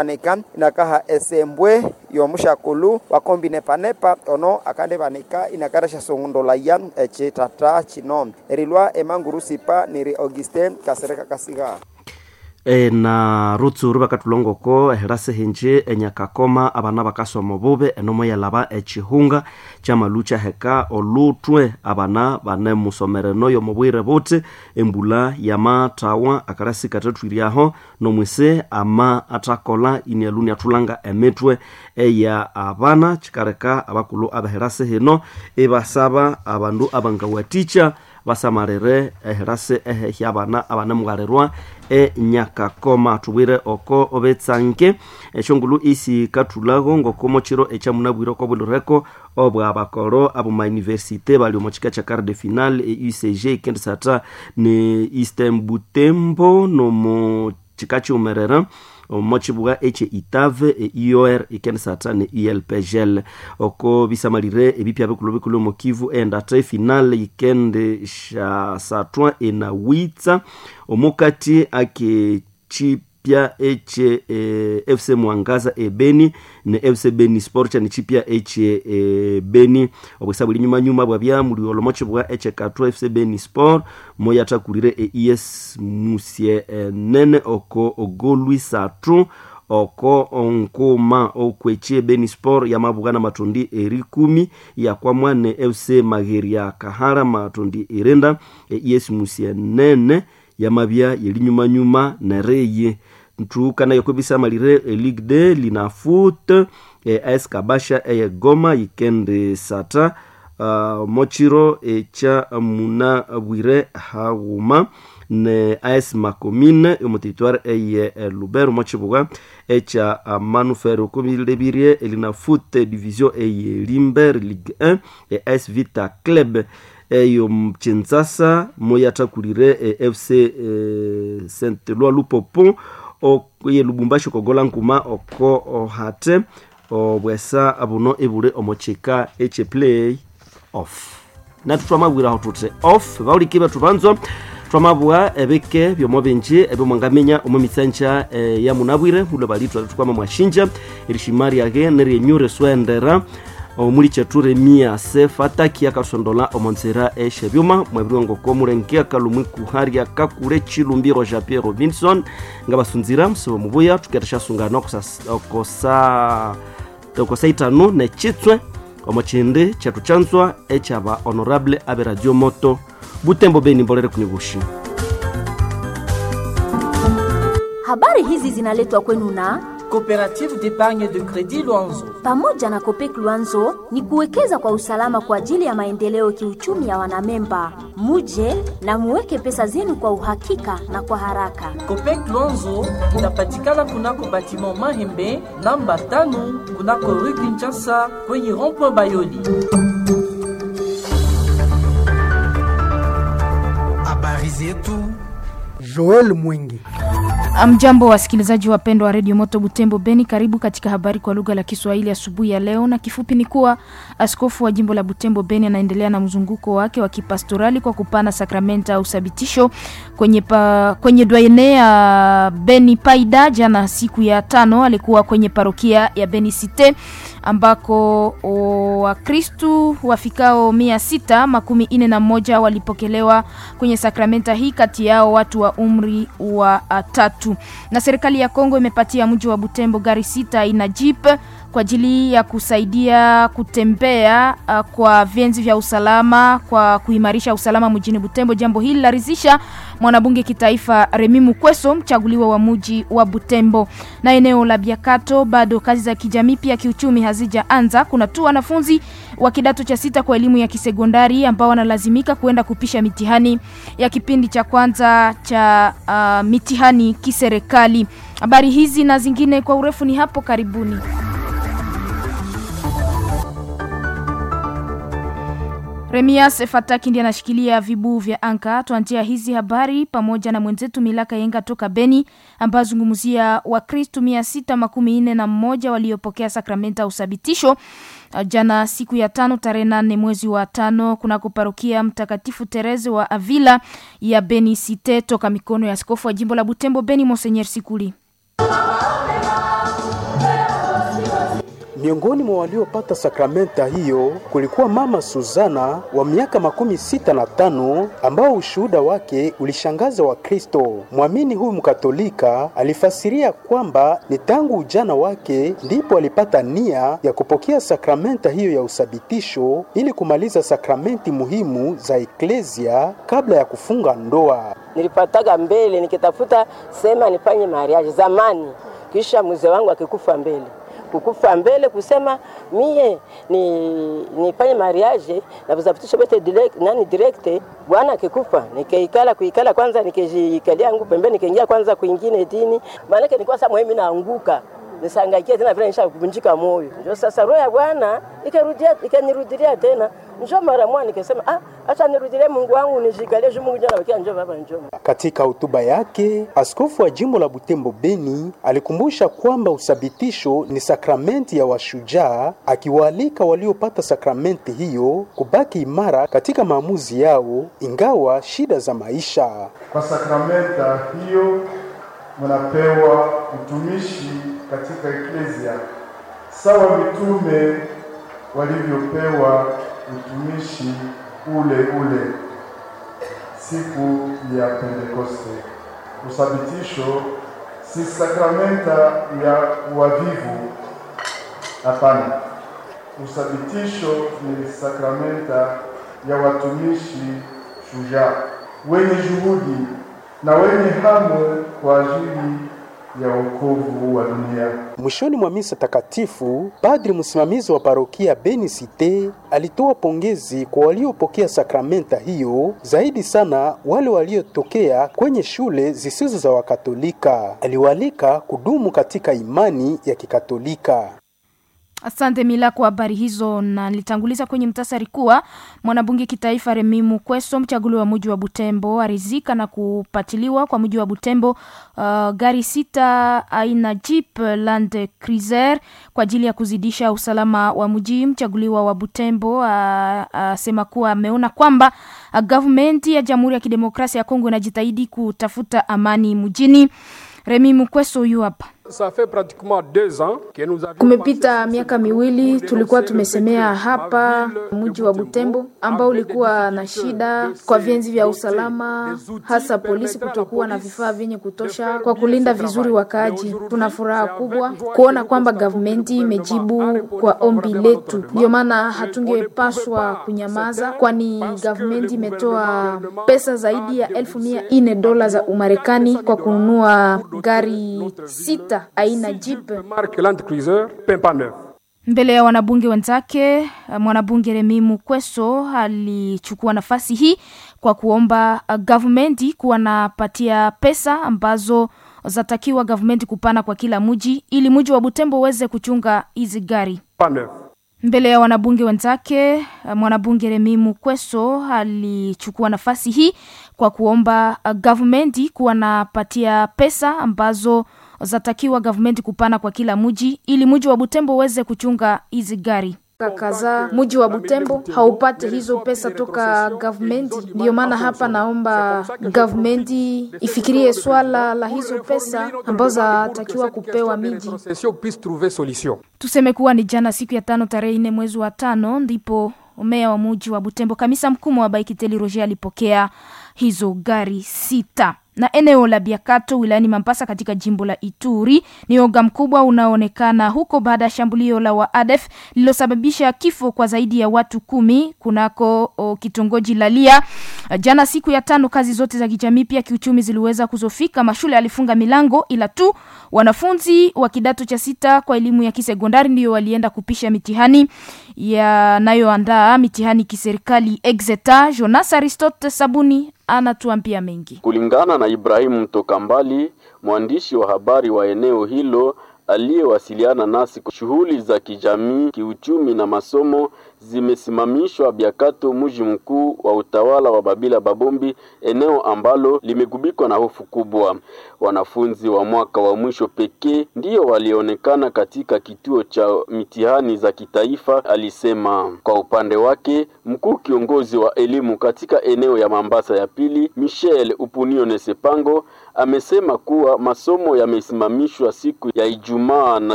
anika inakaha esembwe yomushakulu wakombinepanepa ono akande banika inakarasha songondolaya ecitata cino erilwa emangurusipa niri augustin kasereka kasiga e, na rutsuru bakatulongoko ehirase hinji enyakakoma abana bakasoma bube enomo yalaba echihunga chamalu heka olutwe abana bane musomereno yomubwire buti embula yamatawa akarasi katatwiriaho nomwise ama atakola inialuni atulanga emitwe eya abana chikareka abakulu abahirase hino ibasaba abandu abangawaticha basamarire ehirase ehehya abana abanemugharirwa enyakakoma tubwire oko obetsanke eshongulu isi katulago ngokomo chiro echamunabwire oko bulireko obwa bakoro abo mauniversite bali omo chika cha quart de final e ucg ikendisata ne eastern butembo nomo chika chiumerera omo chibuga eche itave e ior ikendisata ne elpgl oko bisamalire ebipya bikulu bikulu omo kivu endate final ikende shasatwa enawitsa omukati ake chipya eche e, fc mwangaza ebeni ne fc beni sport ni chipya eche e, beni obwesa buli nyuma nyuma bwabya muli olomochi bwa eche katwa fc beni sport moyatakulire e es musie e, nene oko ogolwi satu oko onkuma okwechie beni sport yamabugana matondi eri kumi yakwamwa ne fc mageria kahara matondi irenda e es musie nene yamabya yelinyumanyuma nereye ntukana yokobisamalire eligue de linafut e, as kabasha eye goma yikende sata uh, mochiro echa muna bwire haguma ne as makomine omuteritware eye e, lubero mochibuga echa uh, manufere okomilebirie elinafut division eye limber ligue 1 e as vita club eyo mchinzasa moyatakulire e, fc e, saint loi lupopo ye lubumbashi kogola nkuma oko ohate obwesa buno ebule omochika eche play off natu twamabwiraho tute off bauliki batu banzo twamabwa ebike byomo binji ebyo mwangamenya omu mitsanja e, ya munabwire mulo balitwa tukwama mwashinja erishimari yage neryenyure swendera omuli cheture mia sefataki akasondola omonzera eshe byuma mwebiriwe ngoko mulenge akalumwi kuharya kakule chilumbiro ja pierre robinson nga basunzira musibo mubuya tuketa shasungana okosa okosa itanu nechitswe omo chindi chetu chanzwa echaba honorable abe radio moto butembo beni mbolere kunibushi habari hizi zinaletwa kwenu na Coopérative d'épargne de crédit Luanzo. pamoja na Kopek Luanzo ni kuwekeza kwa usalama kwa ajili ya maendeleo kiuchumi ya wanamemba. Muje na muweke pesa zenu kwa uhakika na kwa haraka. Copec Luanzo inapatikana kunako batiment Mahembe namba tano kunako rue Kinshasa kwenye rond-point Bayoli. habari zetu Joel Mwingi. Amjambo wasikilizaji wapendwa wa redio Moto Butembo Beni, karibu katika habari kwa lugha la Kiswahili asubuhi ya leo, na kifupi ni kuwa askofu wa jimbo la Butembo Beni anaendelea na mzunguko wake wa kipastorali kwa kupana sakramenta au sabitisho kwenye, pa, kwenye dwaene ya Beni Paida. Jana siku ya tano alikuwa kwenye parokia ya Beni Cite ambako Wakristu wafikao mia sita makumi ine na moja walipokelewa kwenye sakramenta hii, kati yao watu wa umri wa uh, tatu. Na serikali ya Kongo imepatia mji wa Butembo gari sita aina jeep kwa ajili ya kusaidia kutembea uh, kwa vyenzi vya usalama kwa kuimarisha usalama mjini Butembo. Jambo hili larizisha mwanabunge kitaifa Remi Mukweso, mchaguliwa wa mji wa Butembo. Na eneo la Biakato bado kazi za kijamii pia kiuchumi hazijaanza. Kuna tu wanafunzi wa kidato cha sita kwa elimu ya kisekondari ambao wanalazimika kuenda kupisha mitihani ya kipindi cha kwanza cha uh, mitihani kiserikali. Habari hizi na zingine kwa urefu ni hapo karibuni. Remias Fataki ndiye anashikilia vibuu vya anka. Tuanzia hizi habari pamoja na mwenzetu Milaka Yenga toka Beni, ambayo zungumzia Wakristu mia sita makumi nne na mmoja waliopokea sakramenta ya usabitisho jana siku ya tano tarehe nane mwezi wa tano kunako parokia Mtakatifu Tereze wa Avila ya Beni Site toka mikono ya askofu wa jimbo la Butembo Beni Monsenyer Sikuli. Miongoni mwa waliopata sakramenta hiyo kulikuwa mama Suzana wa miaka makumi sita na tano ambao ushuhuda wake ulishangaza Wakristo. Mwamini huyu Mkatolika alifasiria kwamba ni tangu ujana wake ndipo alipata nia ya kupokea sakramenta hiyo ya usabitisho ili kumaliza sakramenti muhimu za eklezia kabla ya kufunga ndoa. Nilipataga mbele nikitafuta sema nifanye mariage zamani, kisha mzee wangu akikufa mbele kukufa mbele kusema mie ni nifanye mariage na vizapitisho vyote direct, nani direct. Bwana akikufa nikaikala kuikala kwanza, nikijikalia yangu pembeni, nikaingia kwanza kuingine dini, maanake nilikuwa sasa mimi naanguka nisangaikia tena vile nisha kuvunjika moyo. Ndio sasa roho ya Bwana ikarudia ikanirudilia tena, njoo mara moja nikasema, ah, acha nirudilie Mungu wangu nijikalie juu Mungu jana wakia njoo baba njoo. Katika hotuba yake, askofu wa jimbo la Butembo Beni alikumbusha kwamba usabitisho ni sakramenti ya washujaa, akiwaalika waliopata sakramenti hiyo kubaki imara katika maamuzi yao ingawa shida za maisha. Kwa sakramenta hiyo mnapewa utumishi katika eklezia sawa mitume walivyopewa utumishi ule ule siku ya Pentekoste. Usabitisho si sakramenta ya uavivu, hapana. Usabitisho ni sakramenta ya watumishi shujaa wenye juhudi na wenye hamu kwa ajili ya wokovu wa dunia. Mwishoni mwa misa takatifu, padri msimamizi wa parokia Beni Cite alitoa pongezi kwa waliopokea sakramenta hiyo, zaidi sana wale waliotokea kwenye shule zisizo za Wakatolika. Aliwaalika kudumu katika imani ya Kikatolika. Asante Mila kwa habari hizo, na nilitanguliza kwenye mtasari kuwa mwanabunge kitaifa Remi Mukweso, mchaguliwa wa mji wa Butembo, arizika na kupatiliwa kwa mji wa Butembo uh, gari sita aina Jeep Land Cruiser kwa ajili ya kuzidisha usalama wa mji. Mchaguliwa wa Butembo asema uh, uh, kuwa ameona kwamba uh, government ya Jamhuri ya Kidemokrasia ya Kongo inajitahidi kutafuta amani mjini. Remi Mukweso huyu hapa. Kumepita miaka miwili tulikuwa tumesemea hapa mji wa Butembo ambao ulikuwa na shida kwa vienzi vya usalama, hasa polisi kutokuwa na vifaa vyenye kutosha kwa kulinda vizuri wakaaji. Tuna furaha kubwa kuona kwamba gavumenti imejibu kwa ombi letu, ndio maana hatungepaswa kunyamaza, kwani gavumenti imetoa pesa zaidi ya elfu mia nne dola za Umarekani kwa kununua gari sita aina Jeep mbele ya wanabunge wenzake. Mwanabunge Remi Mukweso alichukua nafasi hii kwa kuomba gavumenti kuwa napatia pesa ambazo zatakiwa gavumenti kupana kwa kila mji ili mji wa Butembo uweze kuchunga hizi gari mbele ya wanabunge wenzake. Mwanabunge Remi Mukweso alichukua nafasi hii kwa kuomba gavumenti kuwa napatia pesa ambazo zatakiwa gavumenti kupana kwa kila mji ili mji wa Butembo uweze kuchunga hizi gari kadhaa. Mji wa Butembo haupate hizo pesa toka gavumenti, ndiyo maana hapa naomba gavumenti ifikirie swala la hizo pesa ambazo zatakiwa kupewa miji. Tuseme kuwa ni jana siku ya tano tarehe nne mwezi wa tano ndipo meya wa muji wa Butembo kamisa mkuu wa Baikiteli Roger alipokea hizo gari sita na eneo la Biakato wilayani Mambasa katika jimbo la Ituri ni oga mkubwa unaoonekana huko baada ya shambulio la waadef lililosababisha kifo kwa zaidi ya watu kumi kunako o, kitongoji la Lia. Jana siku ya tano, kazi zote za kijamii pia kiuchumi ziliweza kuzofika. Mashule alifunga milango, ila tu wanafunzi wa kidato cha sita kwa elimu ya kisekondari ndio walienda kupisha mitihani yanayoandaa mitihani kiserikali Exeta. Jonas Aristote Sabuni anatuambia mengi. Kulingana na Ibrahimu Mtoka Mbali, mwandishi wa habari wa eneo hilo aliyewasiliana nasi, shughuli za kijamii, kiuchumi na masomo zimesimamishwa Biakato, mji mkuu wa utawala wa Babila Babombi, eneo ambalo limegubikwa na hofu kubwa. Wanafunzi wa mwaka wa mwisho pekee ndiyo walionekana katika kituo cha mitihani za kitaifa, alisema. Kwa upande wake, mkuu kiongozi wa elimu katika eneo ya Mambasa ya pili, Michel Upunione Sepango, amesema kuwa masomo yamesimamishwa siku ya Ijumaa na